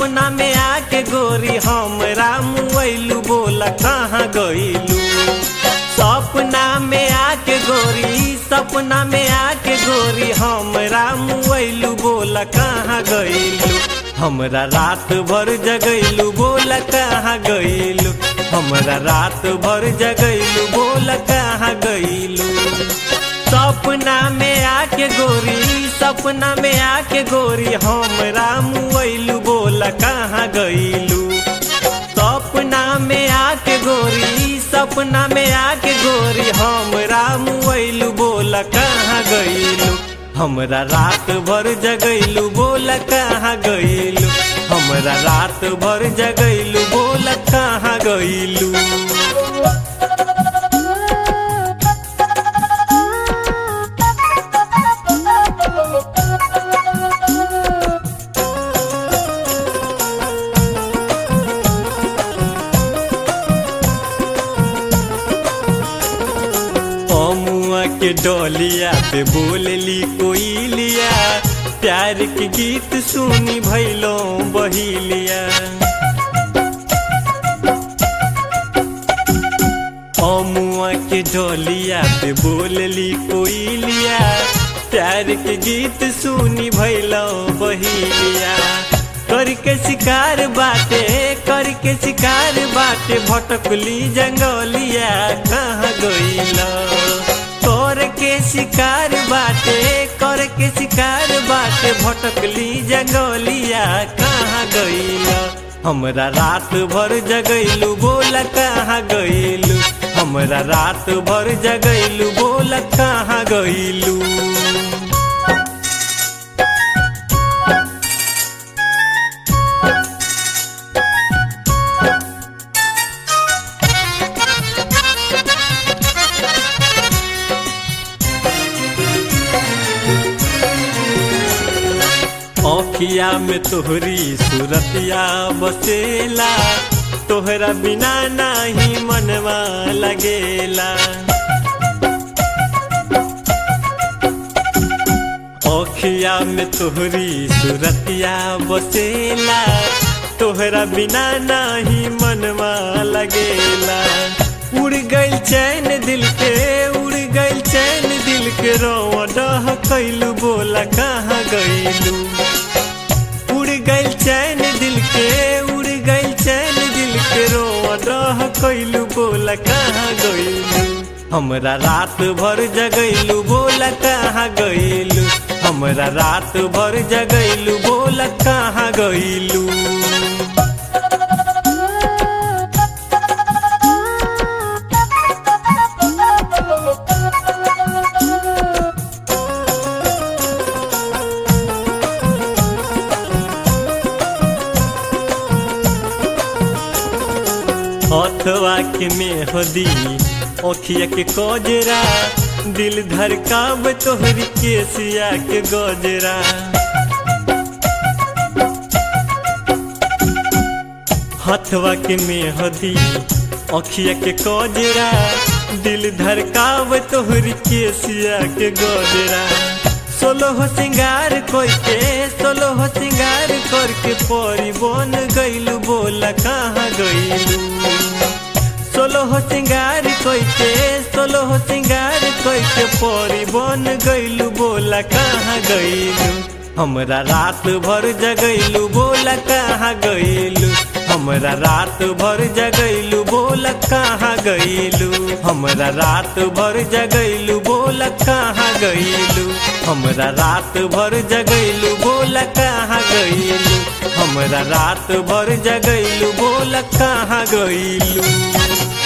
सपना में आके गोरी हमरा मुआइलू बोला कहाँ गइलू सपना में आके गोरी सपना में आके गोरी हमरा मुआइलू बोला कहाँ गइलू हमरा रात भर जगैलू बोला कहाँ गइलू हमरा रात भर जगैलू बोला कहाँ गइलू सपना में आके गोरी सपना में आके गोरी हमरा मुआइलू बोला कहाँ गइलू सपना में आके गोरी सपना में आके गोरी हमरा मुआइलू बोला कहाँ गइलू हमरा रात भर जगैलू बोला कहाँ गइलू हमरा रात भर जगैलू बोला कहाँ गइलू अमुआ के डोलिया पे बोलली कोई लिया प्यार के गीत सुनी भैलो बहिलिया अमुआ के डोलिया पे बोलली कोई लिया प्यार के गीत सुनी भैलो बहिलिया करके शिकार बाटे करके शिकार बाटे भटकली जंगलिया कहाँ गइला कर के शिकार बाटे कर के शिकार बाटे भटकली जंगलिया कहाँ गइला हमरा रात भर जगैलू बोला कहाँ गइलू हमरा रात भर जगैलू बोला कहाँ गइलू अखिया में तोहरी सूरतिया बसेला तोहरा बिना नाही मनवा लगेला अखिया में तोहरी सूरतिया बसेला तोहरा बिना नाही मनवा लगेला उड़ गइल चैन दिल के उड़ गइल चैन दिल के रोवा डह कैलू बोला कहाँ गइलू उड़ गइल चैन दिल के उड़ गइल चैन दिल के रोवा डह कैलू बोला कहाँ गइलू हमरा रात भर जगैलू बोला कहाँ गइलू हमरा रात भर जगैलू बोला कहाँ गइलू हथवा के मेहदी ओखिया के कजरा दिल धड़काब तोहरी केसिया के गजरा हथवा के मेहदी ओखिया के कजरा दिल धड़काब तोहरी केसिया के गजरा सोलो हो सिंगार कोई के सोलो हो सिंगार करके परी बन गइलू बोला कहाँ गइलू सोलो हो सिंगार कोई के सोलो हो सिंगार कोई के परी बन गइलू बोला कहाँ गइलू हमरा रात भर जगैलू बोला कहाँ गइलू हमरा रात भर जगैलू बोला कहाँ गइलू हमरा रात भर जगैलू बोला कहाँ गइलू हमरा रात भर जगैलू बोला कहाँ गइलू हमरा रात भर जगैलू बोला कहाँ गइलू